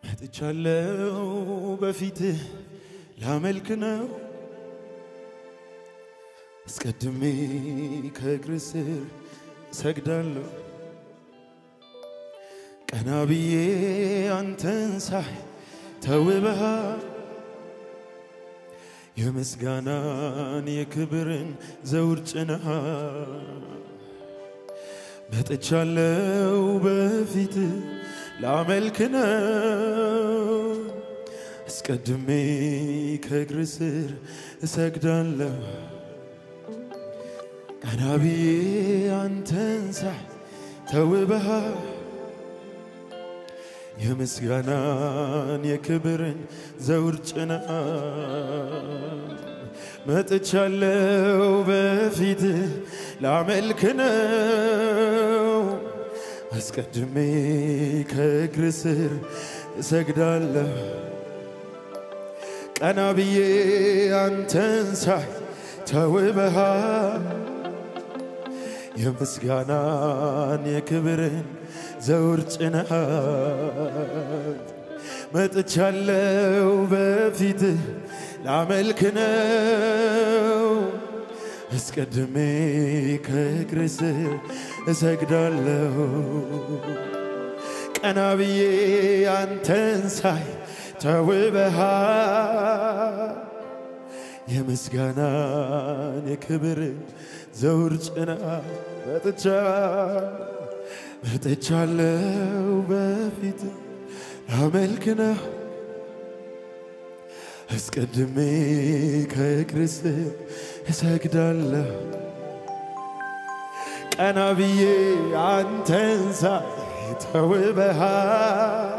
መጥቻለሁ በፊትህ ላመልክ ነው አስቀድሜ ከእግር ስር ሰግዳለሁ ቀና ብዬ አንተን ሳይ ተውበሃል የምስጋናን የክብርን ዘውድ ጭነሃል መጥቻለሁ በፊት ላመልክ ነው አስቀድሜ ከእግር ስር እሰግዳለሁ ቀና ብዬ አንተን ሳይ ተውበሃል የምስጋናን የክብርን ዘውድ ጭነሃል መጥቻለሁ በፊት ላመልክ ነው አስቀድሜ ከእግር ስር እሰግዳለሁ ቀና ብዬ አንተን ሳይ ተውበሃል የምስጋናን የክብርን ዘውድ ጭነሃል መጥቻለሁ በፊትህ ላመልክ ነው አስቀድሜ ከእግር ስር እሰግዳለሁ ቀና ብዬ አንተን ሳይ ተውበሃል የምስጋናን የክብርን ዘውድ ጭና መጥቻለሁ መጥቻለሁ በፊት ላመልክ ነው አስቀድሜ ከእግር ስር እሰግዳለሁ ቀና ብዬ አንተን ሳይ ተውበሃል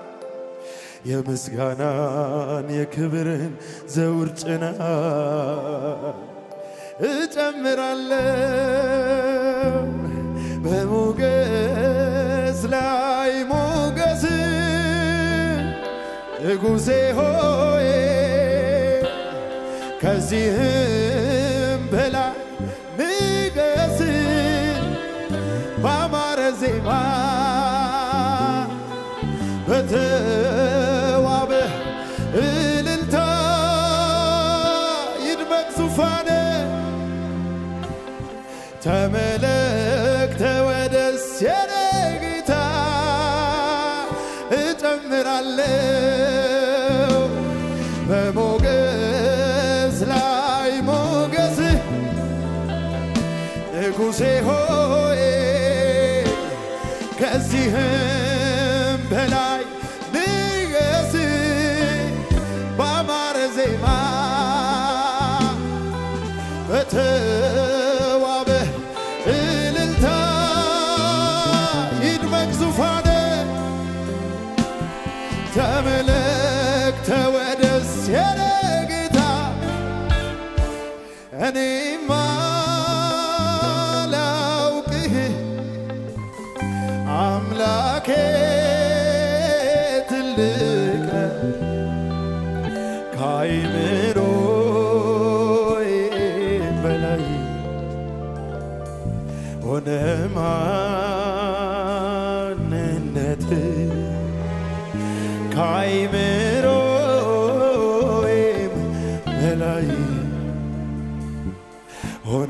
የምስጋናን የክብርን ዘውድ ጭነሃል እጨምራለሁ በሞገስ ላይ ሞገስ ንጉሴ ሆይ ከዚህም በላይ ንገስ ባማረ ዜማ በተዋበ እልልታ ይድመቅ ዙፋነ ተመለክ ተወደስ የኔ ጌታ እጨምራለሁ በሞገስ ላይ ሞገስ ንጉሴ ሆይ ከዚህም በላይ ንገስ ባማረ ዜማ በተዋበ እልልታ ይድመቅ ዙፋነ ተመለክ ተወደስ የኔ ጌታ እኔማ ላውቅህ አምላኬ ትልቅ ነህ ከአይምሮዬ በላይ ሆነ ማንነት ከአይምሮዬም በላይ ሆነ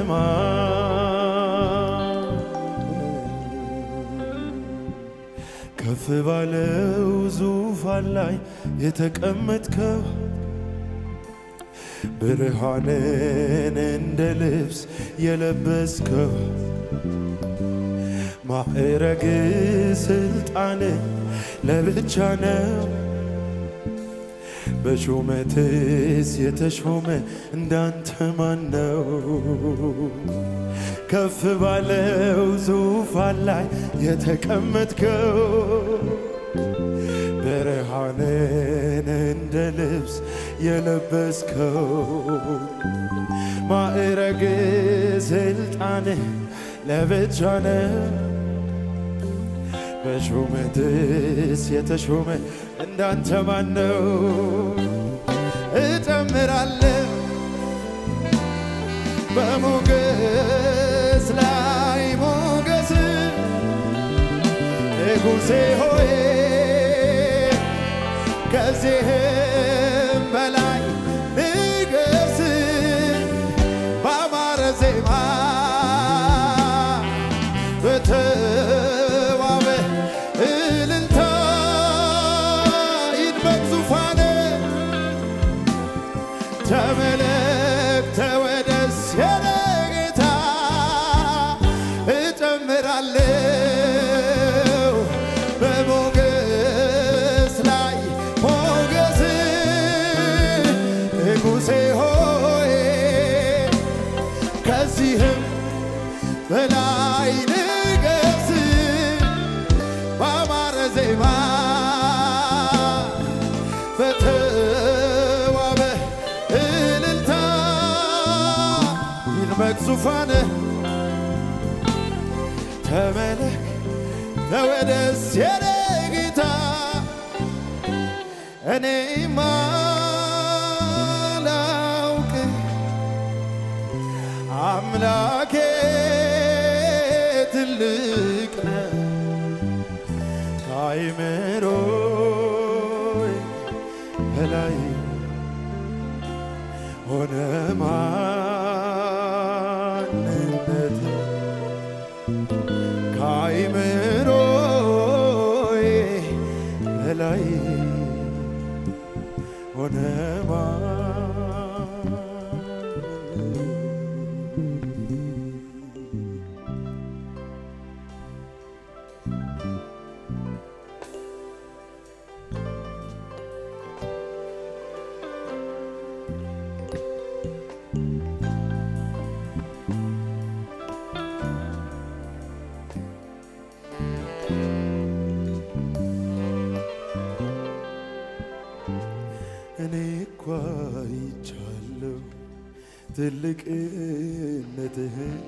ከፍ ባለው ዙፋን ላይ የተቀመጥከው ብርሃንን እንደ ልብስ የለበስከው ማዕረግ ስልጣን ለብቻ ነው። በሹመትስ የተሾመ እንዳንተ ማን ነው? ከፍ ባለው ዙፋን ላይ የተቀመጥከው ብርሃንን እንደ ልብስ የለበስከው ማዕረግ ስልጣን ለብቻ ነው። በሹመትስ የተሾመ እንዳንተ ማን ነው? እጨምራለሁ በሞገስ ላይ ሞገስ ንጉሴ ሆይ ከዚህም በላይ ንገስ ባማረ ዜማ በተዋበ እልልታ ይድመቅ ዙፋን ተመለክ ተወደስ የኔ ጌታ እጨምራለሁ በሞገስ ላይ ሞገስ ንጉሴ ሆይ ከዚህም በላይ ንገስ ባማረ ዜማ በተዋበ እልልታ ይድመቅ ዙፋንህ ተመለክ ተወደስ የኔ ጌታ እኔ ማላውቅ አምላኬ ትልቅ ነው ከአይምሮዬ በላይ ሆነ ማንነት ከአይምሮዬ በላይ ሆነ ማንነት እኔ እኳ አይቻለሁ ትልቅነትህን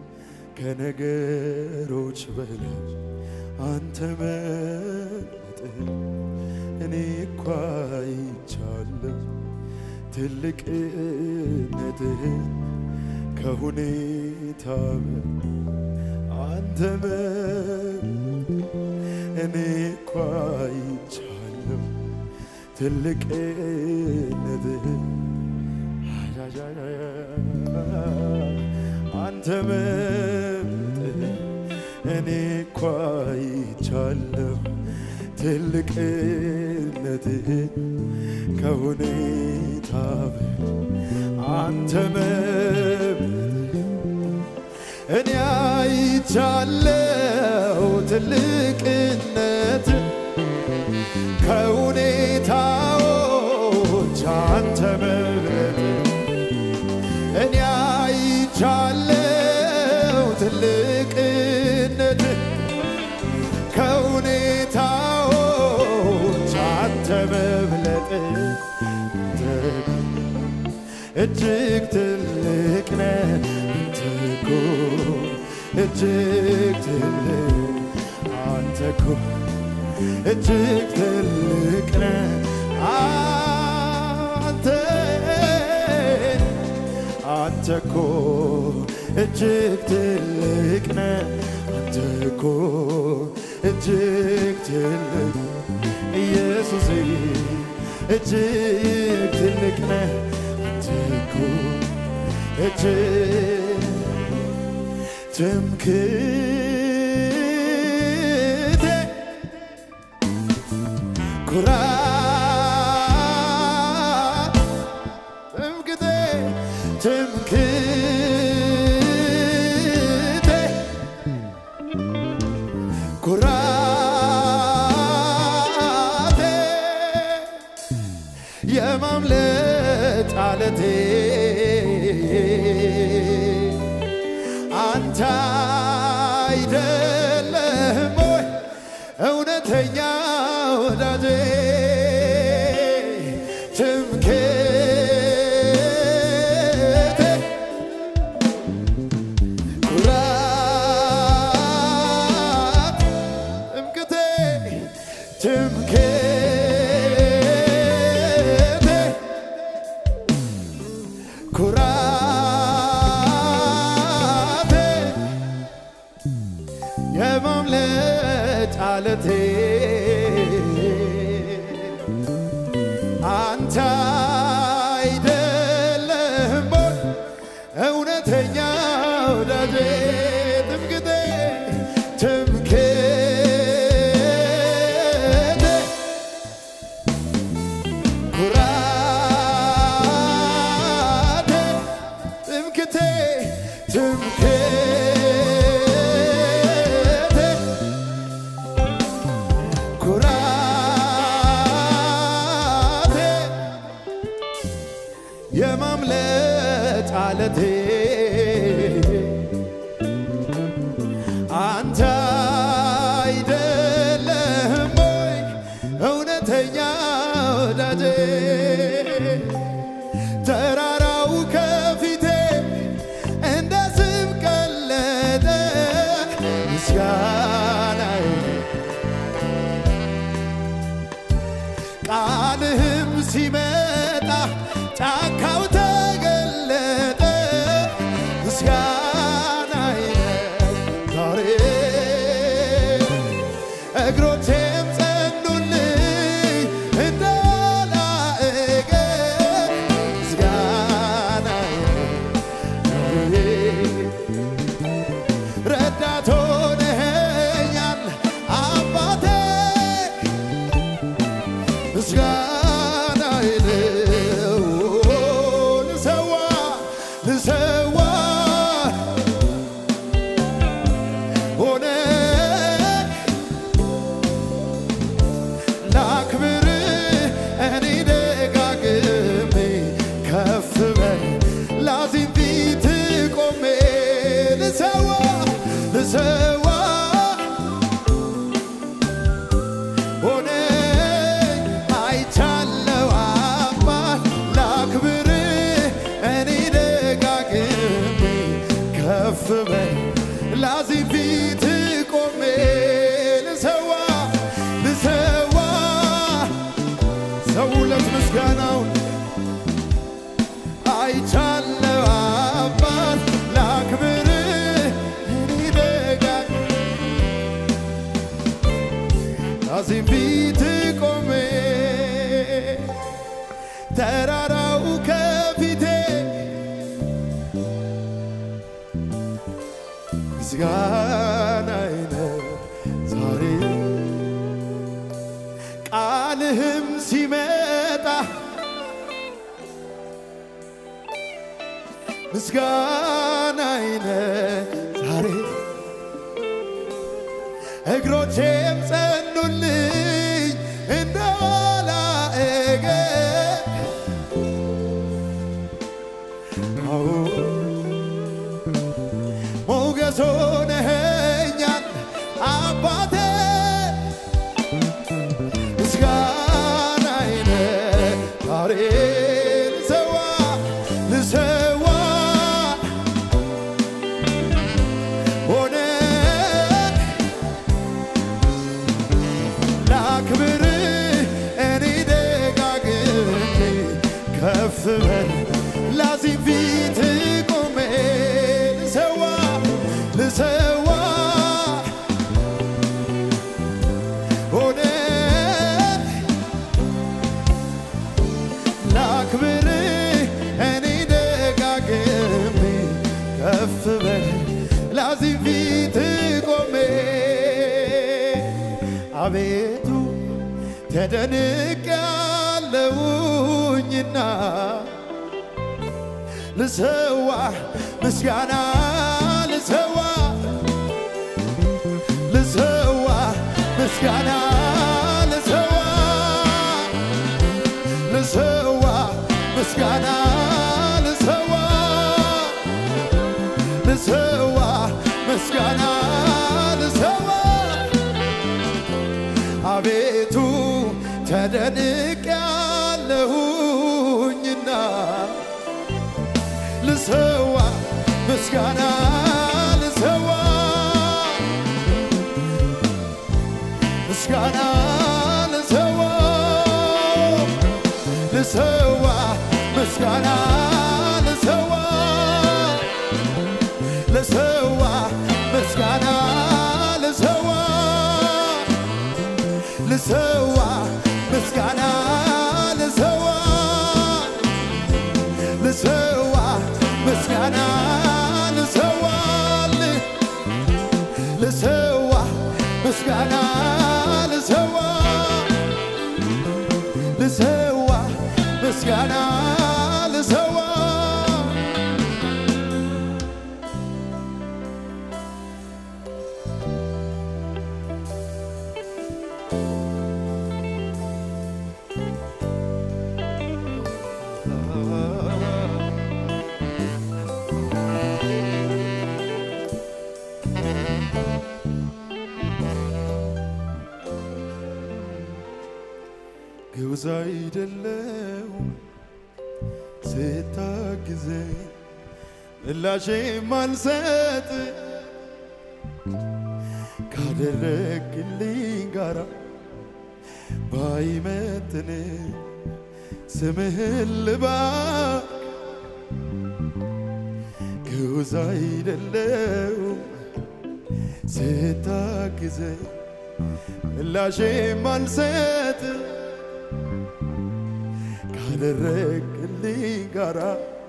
ከነገሮች በላይ አንተ መረጥህን እኔ እኳ አይቻለሁ ትልቅነትህን ከሁኔታ በላይ አንተ መረጥህን እኔ እኳ አይቻለሁ ትልቅነትህን አንተ መብትህ እኔ እኳ አይቻለሁ ትልቅነትህን ከሁኔታ በላይ አንተ መብትህ እኔ አይቻለሁ ትልቅነት ከሁኔታዎች አንተ መብረት እኔ አይቻለሁ ትልቅነት ከሁኔታዎች አንተ መብለጥ እጅግ ትልቅ ነህ አንተ እኮ እጅግ ትልቅ አንተ እኮ እጅግ ትልቅ ነህ አንተ አንተ እኮ እጅግ ትልቅ ነህ አንተ እኮ እጅግ ትልቅ ኢየሱስ እጅግ ትልቅ ነህ አንተ እኮ እጅግ ትምክቴ ኩራት ትምክቴ ትምክቴ ኩራቴ የማምለጥ አለቴ አንተ አይደለህም ወይ እውነተኛ ወዳጄ ትምክህቴ ኩራት ትምክህቴ ትምክህቴ ኩራቴ የማምለጥ አለቴ አንተ አይደለህም ወይ እውነተኛ ወዳጄ ትምክቴ ትምክቴ ኩራቴ ትምክቴ ትምክቴ ኩራቴ የማምለጥ አለቴ አንተ አይደለህም ወይ እውነተኛ ወዳጄ ተራራው ከፊቴ እንደ ስም ቀለጠ ምስጋናዬ ቃልህም ሲመጣ ጫካው ተገለጠ ምስጋናዬ ዛሬ እግሮቼም ጸኑልኝ እንዳላእገ ምስጋናዬ ዛሬ ረዳት ሆነኸኛል አባቴ ምስጋና ይለው ልሰዋ ልሰዋ ሆነ ላክብር እኔ ደጋግሜ ከፍ በል ላዚም ፊት ቆሜ ልሰዋ ልሰዋ ሆነ አይቻለው አባት ላክብር እኔ ደጋግሜ ከፍ በል ላዚህ ፊት ቆሜ ልሰዋ ልሰዋ ሰውለት ምስጋናውን አይቻለው አባት ላክብር እኔ ደጋግ እዚህ ፊት ቆሜ ተራራው ከፊቴ ምስጋናዬ ነው ዛሬ ቃልህም ሲመጣ ምስጋናዬ ነው ዛሬ እግሮቼም ጸኑልኝ እንዳላእገ አዎ ሞገስ ሆነኸኛል አባቴ ምስጋናዬ ነህ ዛሬ ልሰዋ ልሰዋ ሆነ ላክብር እኔ ደጋግሜ ከፍ በል ላዚም ፊት ቆሜ ልሰዋ ልሰዋ ሆነ ላክብር እኔ ደጋግሜ ከፍ በል ላዚም ፊት ቆሜ አቤቱ ተደንቅ ያለውኝና ልሰዋ ምስጋና ልሰዋ ልሰዋ ምስጋና ልሰዋ ልሰዋ ምስጋና ልሰዋ ልሰዋ ምስጋና ልሰዋ አቤቱ ተደንቅ ያለሁኝና ልሰዋ ምስጋና ልሰዋ ምስጋና ልሰዋ ልሰዋ ምስጋና ልሰዋ ልሰዋ ምስጋና ልሰዋ ልሰዋ ምስጋና ልሰዋ ምስጋና ልሰዋ ልሰዋ ምስጋና ልሰዋ ግብዝ አይደለው ስታግዘኝ ምላሼ ማልሰጥ ካደረግልኝ ጋራ ባይመጥን ስምህን ልባርክ ግብዝ አይደለው ስታግዘኝ ምላሼ ማልሰጥ ካደረግልኝ ጋራ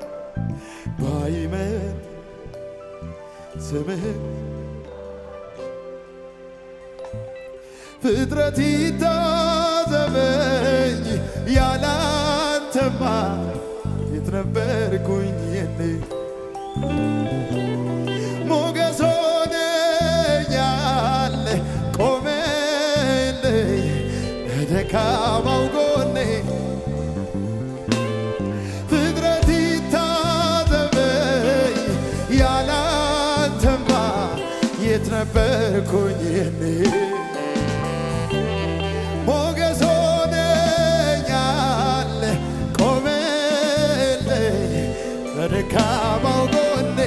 ባይመጥ ስምህ ፍጥረት ይታዘበኝ ያላንተማ የት ነበርኩኝ የኔ ሞገስ ሆነኛል ቆመልኝ በደካማው ጎኔ ፍጥረት ይታዘበኝ ያላንተማ የት ነበርኩኝ የኔ ሞገስ ሆነኛል ቆመልኝ በደካማው ጎኔ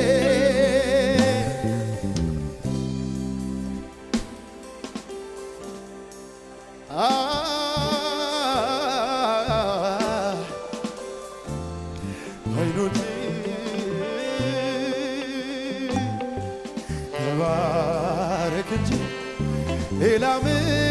አይኖች ተባረክ እንጂ ሌላ ምን